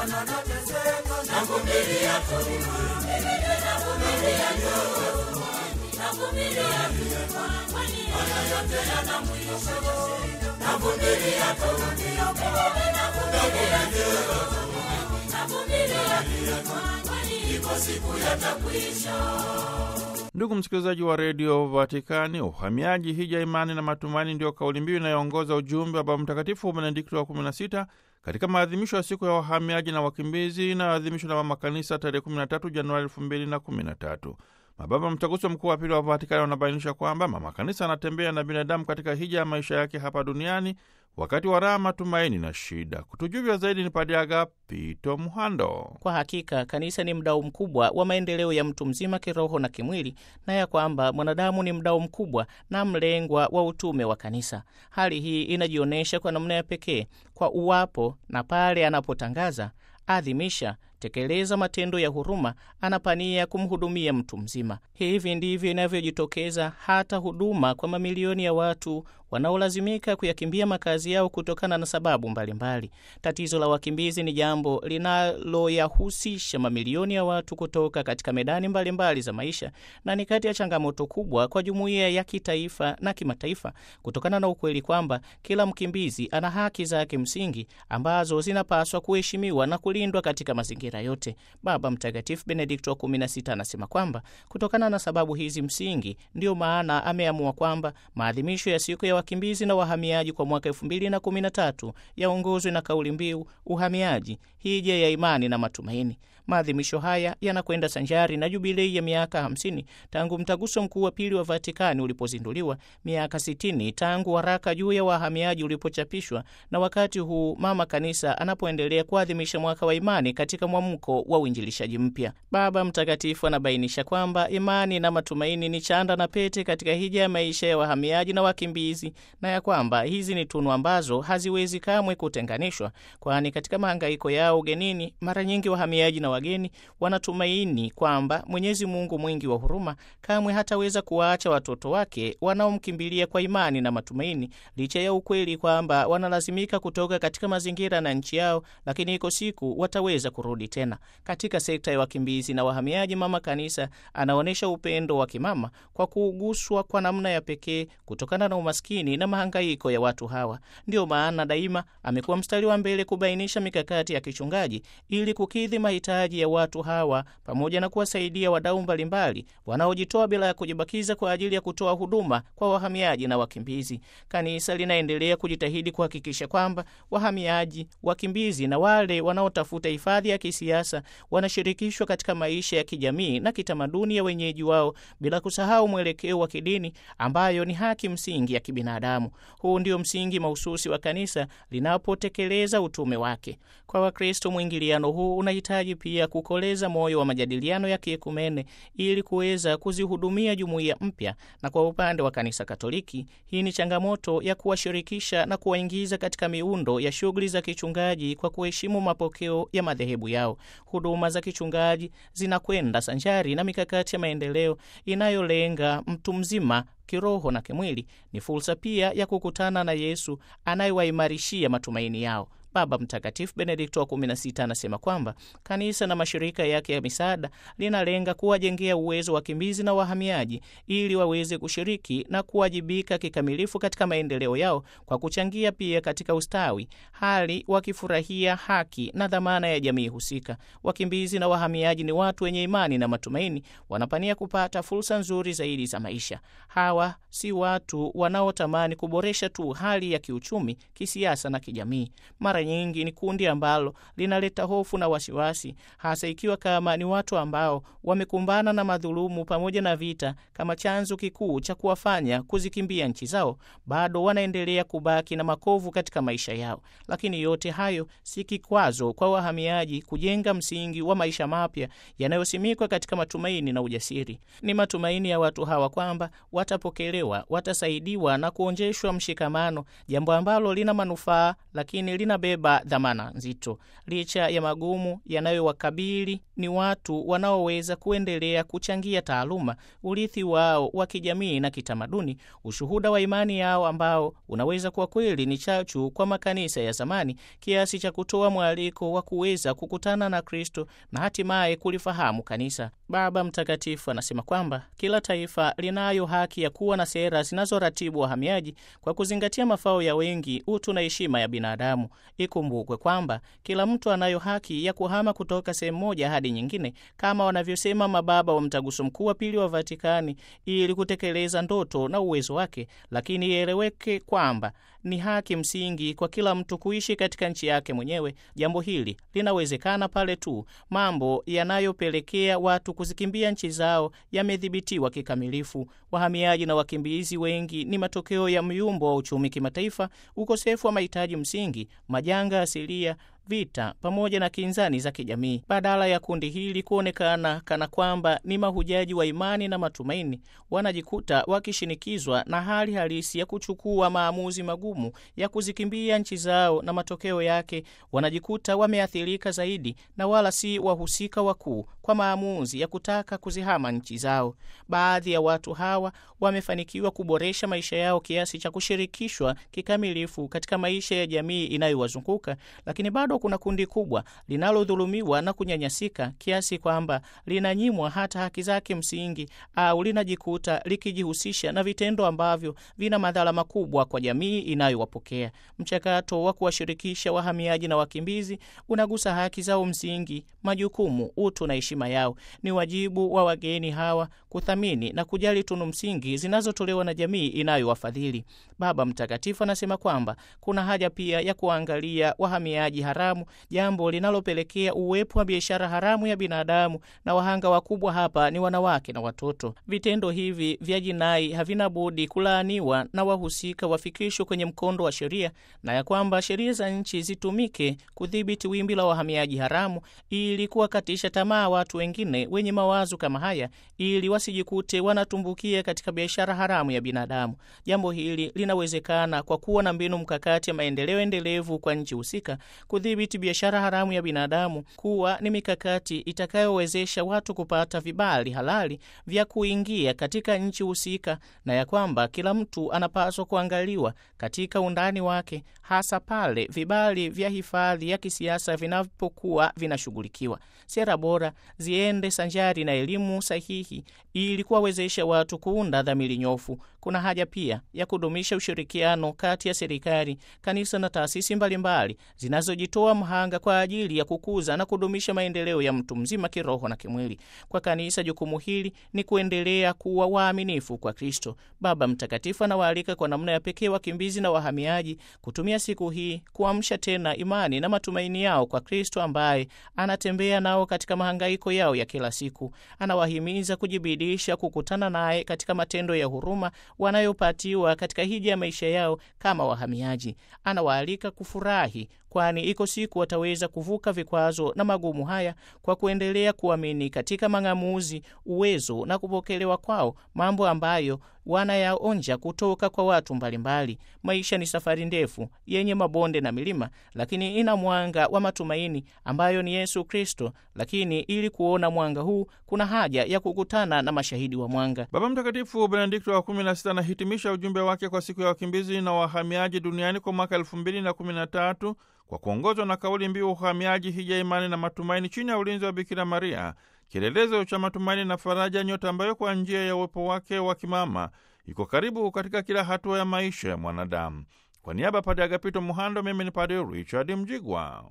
Ndugu msikilizaji wa redio Vatikani, uhamiaji, hija, imani na matumaini ndiyo kauli mbiu inayoongoza ujumbe wa Baba Mtakatifu Benedikto wa 16 katika maadhimisho ya siku ya wahamiaji na wakimbizi inayoadhimishwa na Mama Kanisa tarehe 13 Januari 2013. Mababa Mtaguso Mkuu wa Pili wa Vatikani wanabainisha kwamba Mama Kanisa anatembea na binadamu katika hija ya maisha yake hapa duniani wakati wa raha, matumaini na shida. Kutujuvya zaidi ni Padre Agapito Muhando. Kwa hakika kanisa ni mdau mkubwa wa maendeleo ya mtu mzima kiroho na kimwili, na ya kwamba mwanadamu ni mdau mkubwa na mlengwa wa utume wa kanisa. Hali hii inajionyesha kwa namna ya pekee kwa uwapo na pale anapotangaza, adhimisha tekeleza matendo ya huruma, anapania kumhudumia mtu mzima. Hivi ndivyo inavyojitokeza hata huduma kwa mamilioni ya watu wanaolazimika kuyakimbia makazi yao kutokana na sababu mbalimbali mbali. Tatizo la wakimbizi ni jambo linaloyahusisha mamilioni ya watu kutoka katika medani mbalimbali mbali za maisha, na ni kati ya changamoto kubwa kwa jumuiya ya kitaifa na kimataifa, kutokana na ukweli kwamba kila mkimbizi ana haki zake msingi ambazo zinapaswa kuheshimiwa na kulindwa katika mazingira yote. Baba Mtakatifu Benedikto wa 16 anasema kwamba kutokana na sababu hizi msingi, ndiyo maana ameamua kwamba maadhimisho ya siku ya wakimbizi na wahamiaji kwa mwaka 2013 yaongozwe na kauli mbiu uhamiaji, hija ya imani na matumaini. Maadhimisho haya yanakwenda sanjari na jubilei ya miaka 50 tangu mtaguso mkuu wa pili wa Vatikani ulipozinduliwa, miaka 60 tangu waraka juu ya wahamiaji ulipochapishwa, na wakati huu mama kanisa anapoendelea kuadhimisha mwaka wa imani katika mwamko wa uinjilishaji mpya. Baba Mtakatifu anabainisha kwamba imani na matumaini ni chanda na pete katika hija ya maisha ya wahamiaji na wakimbizi, na ya kwamba hizi ni tunu ambazo haziwezi kamwe kutenganishwa, kwani katika mahangaiko yao ugenini, mara nyingi wahamiaji na wageni wanatumaini kwamba Mwenyezi Mungu mwingi wa huruma kamwe hataweza kuwaacha watoto wake wanaomkimbilia kwa imani na matumaini, licha ya ukweli kwamba wanalazimika kutoka katika mazingira na nchi yao, lakini iko siku wataweza kurudi tena. Katika sekta ya wakimbizi na wahamiaji, Mama Kanisa anaonyesha upendo wa kimama kwa kuuguswa kwa namna ya pekee kutokana na umaskini na mahangaiko ya watu hawa. Ndiyo maana daima amekuwa mstari wa mbele kubainisha mikakati ya kichungaji ili kukidhi mahitaji ya watu hawa pamoja na kuwasaidia wadau mbalimbali wanaojitoa bila ya kujibakiza kwa ajili ya kutoa huduma kwa wahamiaji na wakimbizi. Kanisa linaendelea kujitahidi kuhakikisha kwamba wahamiaji, wakimbizi na wale wanaotafuta hifadhi ya kisiasa wanashirikishwa katika maisha ya kijamii na kitamaduni ya wenyeji wao bila kusahau mwelekeo wa kidini ambayo ni haki msingi ya kibinadamu. Huu ndio msingi mahususi wa kanisa linapotekeleza utume wake. Kwa Wakristo, mwingiliano huu unahitaji pia kukoleza moyo wa majadiliano ya kiekumene ili kuweza kuzihudumia jumuiya mpya, na kwa upande wa kanisa Katoliki, hii ni changamoto ya kuwashirikisha na kuwaingiza katika miundo ya shughuli za kichungaji kwa kuheshimu mapokeo ya madhehebu yao. Huduma za kichungaji zinakwenda sanjari na mikakati ya maendeleo inayolenga mtu mzima kiroho na kimwili. Ni fursa pia ya kukutana na Yesu anayewaimarishia matumaini yao. Baba Mtakatifu Benedikto wa 16 anasema kwamba kanisa na mashirika yake ya misaada linalenga kuwajengea uwezo wakimbizi na wahamiaji ili waweze kushiriki na kuwajibika kikamilifu katika maendeleo yao kwa kuchangia pia katika ustawi, hali wakifurahia haki na dhamana ya jamii husika. Wakimbizi na wahamiaji ni watu wenye imani na matumaini, wanapania kupata fursa nzuri zaidi za maisha. Hawa si watu wanaotamani kuboresha tu hali ya kiuchumi, kisiasa na kijamii. Mara nyingi ni kundi ambalo linaleta hofu na wasiwasi, hasa ikiwa kama ni watu ambao wamekumbana na madhulumu pamoja na vita kama chanzo kikuu cha kuwafanya kuzikimbia nchi zao, bado wanaendelea kubaki na makovu katika maisha yao. Lakini yote hayo si kikwazo kwa wahamiaji kujenga msingi wa maisha mapya yanayosimikwa katika matumaini na ujasiri. Ni matumaini ya watu hawa kwamba watapokelewa, watasaidiwa na kuonjeshwa mshikamano, jambo ambalo lina manufaa lakini linabeba wamebeba dhamana nzito. Licha ya magumu yanayowakabili, ni watu wanaoweza kuendelea kuchangia taaluma, urithi wao wa kijamii na kitamaduni, ushuhuda wa imani yao ambao unaweza kuwa kweli ni chachu kwa makanisa ya zamani, kiasi cha kutoa mwaliko wa kuweza kukutana na Kristo na hatimaye kulifahamu kanisa. Baba Mtakatifu anasema kwamba kila taifa linayo haki ya kuwa na sera zinazoratibu wahamiaji kwa kuzingatia mafao ya wengi, utu na heshima ya binadamu. Ikumbukwe kwamba kila mtu anayo haki ya kuhama kutoka sehemu moja hadi nyingine, kama wanavyosema mababa wa Mtaguso Mkuu wa Pili wa Vatikani, ili kutekeleza ndoto na uwezo wake, lakini ieleweke kwamba ni haki msingi kwa kila mtu kuishi katika nchi yake mwenyewe. Jambo hili linawezekana pale tu mambo yanayopelekea watu kuzikimbia nchi zao yamedhibitiwa kikamilifu. Wahamiaji na wakimbizi wengi ni matokeo ya myumbo wa uchumi kimataifa, ukosefu wa mahitaji msingi, majanga asilia vita pamoja na kinzani za kijamii. Badala ya kundi hili kuonekana kana kwamba ni mahujaji wa imani na matumaini, wanajikuta wakishinikizwa na hali halisi ya kuchukua maamuzi magumu ya kuzikimbia nchi zao, na matokeo yake wanajikuta wameathirika zaidi na wala si wahusika wakuu kwa maamuzi ya kutaka kuzihama nchi zao. Baadhi ya watu hawa wamefanikiwa kuboresha maisha yao kiasi cha kushirikishwa kikamilifu katika maisha ya jamii inayowazunguka, lakini bado kuna kundi kubwa linalodhulumiwa na kunyanyasika kiasi kwamba linanyimwa hata haki zake msingi au linajikuta likijihusisha na vitendo ambavyo vina madhara makubwa kwa jamii inayowapokea. Mchakato wa kuwashirikisha wahamiaji na wakimbizi unagusa haki zao msingi, majukumu, utu na heshima yao. Ni wajibu wa wageni hawa kuthamini na kujali tunu msingi zinazotolewa na jamii inayowafadhili. Baba Mtakatifu anasema kwamba kuna haja pia ya kuangalia wahamiaji haramu, jambo linalopelekea uwepo wa biashara haramu ya binadamu, na wahanga wakubwa hapa ni wanawake na watoto. Vitendo hivi vya jinai havina budi kulaaniwa na wahusika wafikishwe kwenye mkondo wa sheria, na ya kwamba sheria za nchi zitumike kudhibiti wimbi la wahamiaji haramu ili kuwakatisha tamaa watu wengine wenye mawazo kama haya, ili wasijikute wanatumbukia katika biashara haramu ya binadamu. Jambo hili linawezekana kwa kuwa na mbinu mkakati ya maendeleo endelevu kwa nchi husika kudhibiti biashara haramu ya binadamu, kuwa ni mikakati itakayowezesha watu kupata vibali halali vya kuingia katika nchi husika, na ya kwamba kila mtu anapaswa kuangaliwa katika undani wake, hasa pale vibali vya hifadhi ya kisiasa vinapokuwa vinashughulikiwa. Sera bora ziende sanjari na elimu sahihi ili kuwawezesha watu kuunda dhamiri nyofu. Kuna haja pia ya kudumisha ushirikiano kati ya serikali, kanisa na taasisi mbalimbali zinazojitoa mhanga kwa ajili ya kukuza na kudumisha maendeleo ya mtu mzima kiroho na kimwili. Kwa kanisa, jukumu hili ni kuendelea kuwa waaminifu kwa Kristo. Baba Mtakatifu anawaalika kwa namna ya pekee wakimbizi na wahamiaji kutumia siku hii kuamsha tena imani na matumaini yao kwa Kristo ambaye anatembea nao katika mahangaiko yao ya kila siku. Anawahimiza kujibidisha kukutana naye katika matendo ya huruma wanayopatiwa katika hija ya maisha yao kama wahamiaji. Anawaalika kufurahi kwani iko siku wataweza kuvuka vikwazo na magumu haya kwa kuendelea kuamini katika mang'amuzi, uwezo na kupokelewa kwao, mambo ambayo wanayaonja kutoka kwa watu mbalimbali. Maisha ni safari ndefu yenye mabonde na milima, lakini ina mwanga wa matumaini ambayo ni Yesu Kristo. Lakini ili kuona mwanga huu, kuna haja ya kukutana na mashahidi wa mwanga. Baba Mtakatifu Benedikto wa 16 anahitimisha ujumbe wake kwa siku ya wakimbizi na wahamiaji duniani kwa mwaka 2013 kwa kuongozwa na kauli mbiu uhamiaji, hija, imani na matumaini, chini ya ulinzi wa Bikira Maria, kielelezo cha matumaini na faraja, nyota ambayo kwa njia ya uwepo wake wa kimama iko karibu katika kila hatua ya maisha ya mwanadamu. Kwa niaba ya Padre Agapito Muhando, mimi ni Padre Richard Mjigwa.